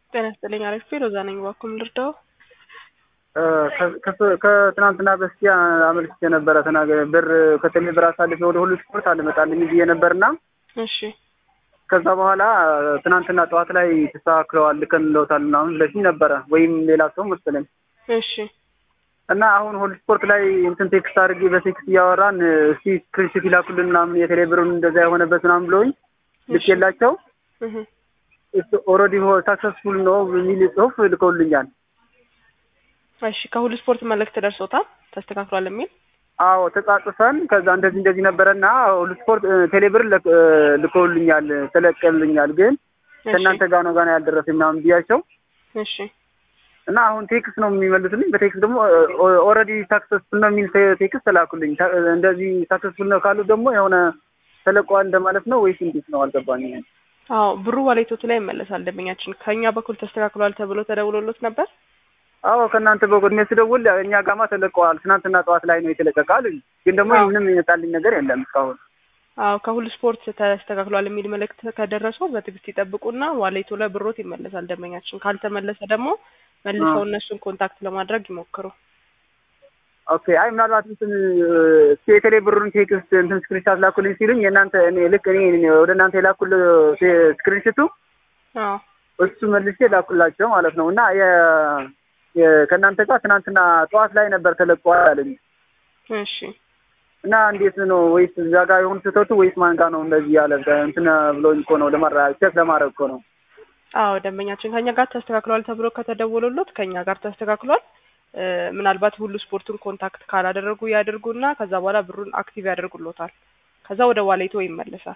ጤና ይስጥልኝ። አሪፍ ሮዛ ነኝ። እባክዎን ልርዳው? ከትናንትና በስቲያ አመልክቼ ነበረ ተናገ ብር ከተሜ ብር አሳልፌ ወደ ሁሉ ስፖርት አልመጣልኝ ብዬ ነበርና እሺ ከዛ በኋላ ትናንትና ጠዋት ላይ ተስተካክለዋል ልከንለውታል ምናምን ብለሽኝ ነበረ ወይም ሌላ ሰው መሰለኝ እሺ እና አሁን ሆል ስፖርት ላይ እንትን ቴክስት አድርጌ በቴክስት እያወራን እስቲ ስክሪንሽት ይላኩልን ምናምን የቴሌ ብሩን እንደዛ የሆነበት ምናምን ብለውኝ ልኬላቸው እህ ኦልሬዲ ሳክሰስፉል ነው የሚል ጽሁፍ ልከውልኛል። እሺ ከሁሉ ስፖርት መልእክት ደርሶታል ተስተካክሏል የሚል አዎ ተጻጽፈን ከዛ እንደዚህ እንደዚህ ነበረና ሁሉ ስፖርት ቴሌብር ልከውልኛል ተለቀልኛል፣ ግን ከእናንተ ጋር ነው ጋር ያልደረሰኝ ምናምን ብያቸው እሺ እና አሁን ቴክስት ነው የሚመልሱልኝ። በቴክስት ደግሞ ኦልሬዲ ሳክሰስፉል ነው የሚል ቴክስት ተላኩልኝ። እንደዚህ ሳክሰስፉል ነው ካሉ ደግሞ የሆነ ተለቀዋል እንደማለት ነው ወይስ እንዴት ነው? አልገባኝም። አዎ ብሩ ዋሌቶቱ ላይ ይመለሳል። ደንበኛችን ከእኛ በኩል ተስተካክሏል ተብሎ ተደውሎሎት ነበር። አዎ ከእናንተ በጎን ስደውል እኛ ጋማ ተለቀዋል፣ ትናንትና ጠዋት ላይ ነው የተለቀቃል። ግን ደግሞ ምንም የመጣልኝ ነገር የለም እስካሁን። አዎ ከሁሉ ስፖርት ተስተካክሏል የሚል መልእክት ከደረሰው በትዕግስት ይጠብቁና ዋሌቶ ላይ ብሮት ይመለሳል። ደንበኛችን ካልተመለሰ ደግሞ መልሰው እነሱን ኮንታክት ለማድረግ ይሞክሩ። ኦኬ አይ ምናልባት እንትን የቴሌ ብሩን ቴክስት እንትን ስክሪንሻት ላኩልኝ ሲሉኝ የእናንተ እኔ ልክ እኔ ወደ እናንተ የላኩል ስክሪንሽቱ አዎ እሱ መልሼ ላኩላቸው ማለት ነው እና ከእናንተ ጋር ትናንትና ጠዋት ላይ ነበር ተለቀዋል አለኝ። እሺ እና እንዴት ነው ወይስ እዛ ጋር የሆኑ ስህተቱ ወይስ ማን ጋር ነው እንደዚህ ያለ እንትን ብሎኝ እኮ ነው ለማራ ቼክ ለማድረግ እኮ ነው። አዎ ደንበኛችን ከኛ ጋር ተስተካክሏል ተብሎ ከተደወሉሎት ከኛ ጋር ተስተካክሏል። ምናልባት ሁሉ ስፖርቱን ኮንታክት ካላደረጉ ያደርጉና ከዛ በኋላ ብሩን አክቲቭ ያደርጉሎታል። ከዛ ወደ ዋሌቶ ይመለሳል።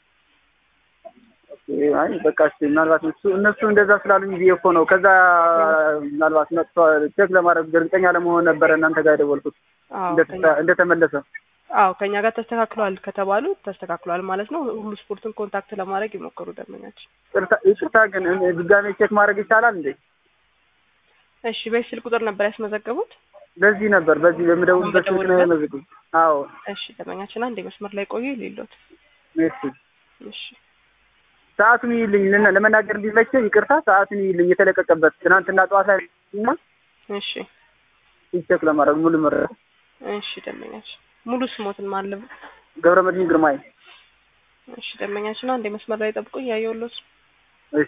አይ በቃ እሺ፣ ምናልባት እሱ እነሱ እንደዛ ስላሉኝ ብዬ እኮ ነው። ከዛ ምናልባት መጥቶ ቼክ ለማድረግ እርግጠኛ ለመሆን ነበረ እናንተ ጋር የደወልኩት እንደተመለሰ። አዎ ከኛ ጋር ተስተካክሏል ከተባሉ ተስተካክሏል ማለት ነው። ሁሉ ስፖርትን ኮንታክት ለማድረግ ይሞክሩ ደንበኛችን። ይቅርታ ግን ድጋሜ ቼክ ማድረግ ይቻላል እንዴ? እሺ በዚህ ስልክ ቁጥር ነበር ያስመዘገቡት? በዚህ ነበር በዚህ በምደውልበት ስልክ ነው ያመዘገቡት። አዎ እሺ ደንበኛችን አንድ መስመር ላይ ቆዩ ሌሎት እሺ እሺ ሰዓቱን ይልኝ ለመናገር እንዲመቸኝ ይቅርታ፣ ሰዓቱን ይልኝ የተለቀቀበት ትናንትና ጠዋት ላይ እና እሺ ቼክ ለማድረግ ሙሉ መረጃ እሺ ደንበኛችን ሙሉ ስሞትን ማለብ ገብረመድህን ግርማይ። እሺ ደንበኛችን አንድ መስመር ላይ ጠብቁ እያየሁሎት እሺ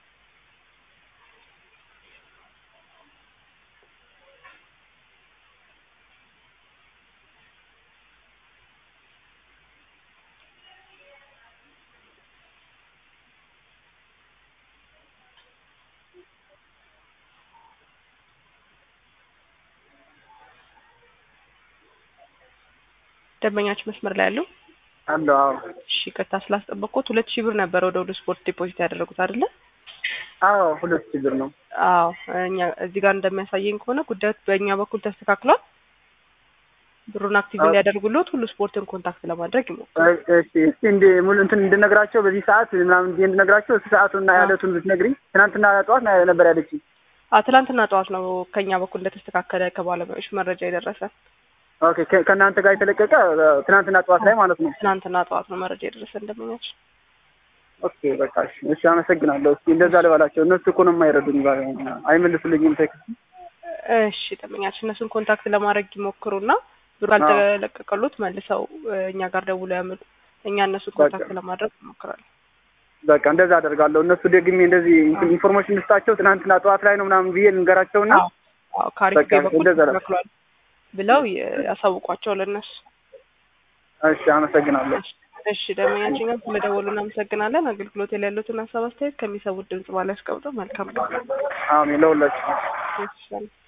ደንበኛችን መስመር ላይ ያሉ አለ። አዎ እሺ ይቅርታ ስላስጠበቅኩት ሁለት ሺህ ብር ነበር ወደ ወደ ስፖርት ዲፖዚት ያደረጉት አይደለ? አዎ ሁለት ሺህ ብር ነው። አዎ እኛ እዚህ ጋር እንደሚያሳየኝ ከሆነ ጉዳዩ በእኛ በኩል ተስተካክሏል። ብሩን አክቲቭ እንዲያደርጉልዎት ሁሉ ስፖርትን ኮንታክት ለማድረግ ይሞክሩ። እሺ እስቲ እንደ ሙሉ እንትን እንድነግራቸው በዚህ ሰዓት ምናምን እንደ እንድነግራቸው እስቲ ሰዓቱና ያለቱን ብትነግሪኝ። ትናንትና ጠዋት ነበር ያለችኝ። አዎ ትናንትና ጠዋት ነው ከኛ በኩል እንደተስተካከለ ከባለሙያዎች መረጃ የደረሰ። ኦኬ ከእናንተ ጋር የተለቀቀ ትናንትና ጠዋት ላይ ማለት ነው። ትናንትና ጠዋት ነው መረጃ የደረሰ እንደመኛች። ኦኬ በቃ እሺ፣ እሺ አመሰግናለሁ። እስኪ እንደዛ ልበላቸው። እነሱ እኮ ነው የማይረዱኝ፣ አይመልሱልኝም ቴክስት። እሺ ደንበኛችን እነሱን ኮንታክት ለማድረግ ይሞክሩና ብሩ ካልተለቀቀሉት መልሰው እኛ ጋር ደውሎ ያምሉ። እኛ እነሱን ኮንታክት ለማድረግ ይሞክራለን። በቃ እንደዛ አደርጋለሁ። እነሱ ደግሜ እንደዚህ ኢንፎርሜሽን ልስጣቸው ትናንትና ጠዋት ላይ ነው ምናምን ብዬ ልንገራቸውና ካሪፍ በኩል ተስተካክሏል ብለው ያሳውቋቸው ለእነሱ። እሺ አመሰግናለሁ። እሺ ደንበኛችን ጋር ስለደወሉ እናመሰግናለን። አገልግሎት ላይ ያሉትን ሀሳብ አስተያየት ከሚሰሙት ድምጽ ባለ ያስቀምጡ። መልካም አሜን ለሁላችሁ።